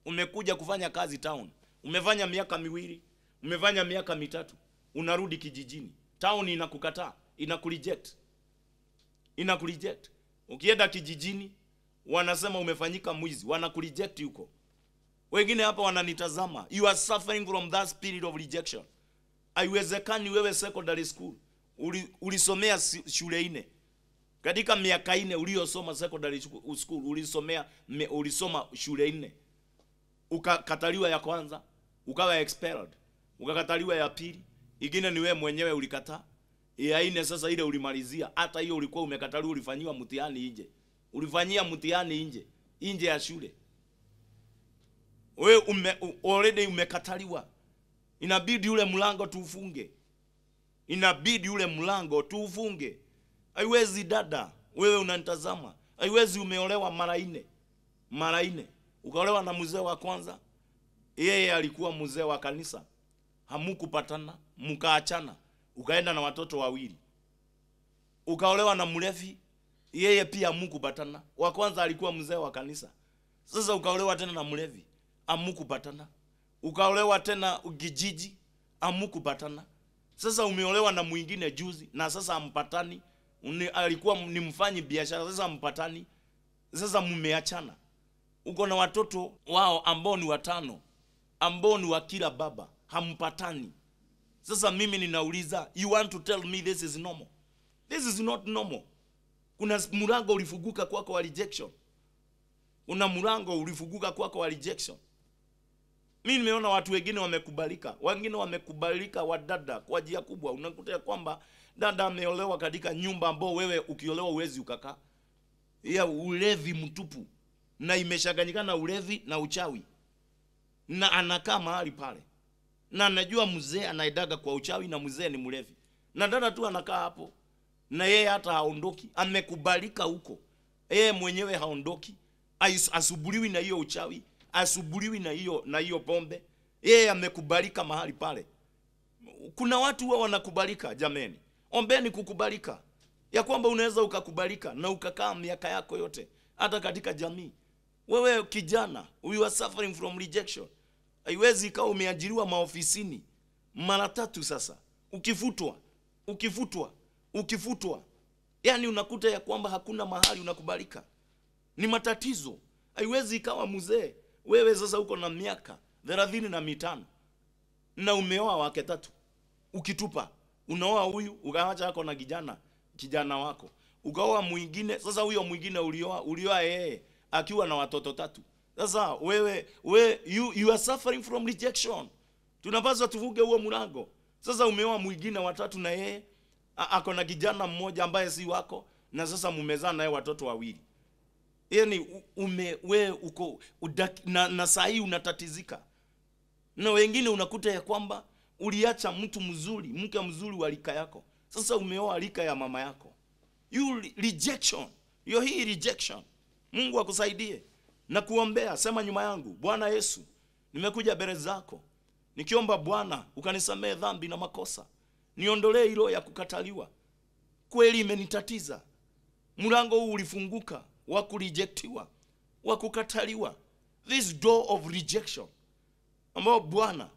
umekuja kufanya kazi town umefanya miaka miwili umefanya miaka mitatu unarudi kijijini town inakukataa inakureject inakureject ukienda kijijini wanasema umefanyika mwizi wanakureject huko wengine hapa wananitazama you are suffering from that spirit of rejection haiwezekani wewe secondary school uli- ulisomea si- shule nne katika miaka nne uliyosoma secondary schu- school ulisomea me- ulisoma shule nne ukakataliwa ya kwanza ukawa expelled ukakataliwa ya pili ingine ni wewe mwenyewe ulikataa ya nne sasa ile ulimalizia hata hiyo ulikuwa umekataliwa ulifanyiwa mtihani nje ulifanyia mtihani nje nje ya shule wewe ume, u- already umekataliwa inabidi ule mlango tuufunge inabidi ule mlango tuufunge haiwezi dada wewe unanitazama haiwezi umeolewa mara nne mara nne ukaolewa na mzee wa kwanza yeye alikuwa mzee wa kanisa hamukupatana mkaachana ukaenda na watoto wawili ukaolewa na mlevi yeye pia hamukupatana wa kwanza alikuwa mzee wa kanisa sasa ukaolewa tena na mlevi amukupatana ukaolewa tena kijiji amukupatana sasa umeolewa na mwingine juzi na sasa ampatani Uni, alikuwa ni mfanyi biashara sasa mpatani sasa mmeachana uko na watoto wao ambao ni watano ambao ni wa kila baba hampatani sasa mimi ninauliza you want to tell me this is normal this is not normal kuna mlango ulifunguka kwako wa rejection kuna mlango ulifunguka kwako wa rejection mi nimeona watu wengine wamekubalika wengine wamekubalika wadada kwa njia kubwa unakuta ya kwamba dada ameolewa katika nyumba ambao wewe ukiolewa uwezi ukakaa ya ulevi mtupu na imeshaganyikana na ulevi na uchawi na anakaa mahali pale na anajua mzee anaedaga kwa uchawi na mzee ni mlevi na dada tu anakaa hapo na yeye hata haondoki amekubalika huko yeye mwenyewe haondoki Ais- asubuliwi na hiyo uchawi asubuliwi na hiyo na hiyo pombe yeye amekubalika mahali pale kuna watu huwa wanakubalika jameni ombeni kukubalika ya kwamba unaweza ukakubalika na ukakaa miaka yako yote hata katika jamii wewe kijana you are suffering from rejection haiwezi ikawa umeajiriwa maofisini mara tatu sasa ukifutwa ukifutwa ukifutwa yaani unakuta ya kwamba hakuna mahali unakubalika ni matatizo haiwezi ikawa mzee wewe sasa uko na miaka thelathini na mitano na umeoa wake tatu ukitupa unaoa huyu ukaacha ako na kijana kijana wako ukaoa mwingine sasa huyo mwingine ulioa ulioa yeye akiwa na watoto tatu sasa wewe we you, you are suffering from rejection tunapaswa tuvuge huo mlango sasa umeoa mwingine watatu na yeye a- ako na kijana mmoja ambaye si wako na sasa mumezaa naye watoto wawili yani u- ume we uko udak, na, na saa hii unatatizika na wengine unakuta ya kwamba uliacha mtu mzuri mke mzuri wa rika yako sasa umeoa rika ya mama yako you re- rejection hiyo hii rejection mungu akusaidie na kuombea sema nyuma yangu bwana yesu nimekuja mbele zako nikiomba bwana ukanisamehe dhambi na makosa niondolee hilo ya kukataliwa kweli imenitatiza mlango huu ulifunguka wa kurejectiwa wa kukataliwa this door of rejection ambao bwana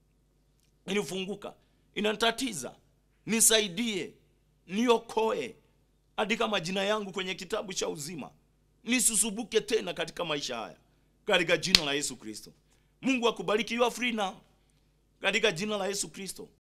ilifunguka inatatiza nisaidie niokoe andika majina yangu kwenye kitabu cha uzima nisisubuke tena katika maisha haya katika jina la yesu kristo mungu akubariki you are free now katika jina la yesu kristo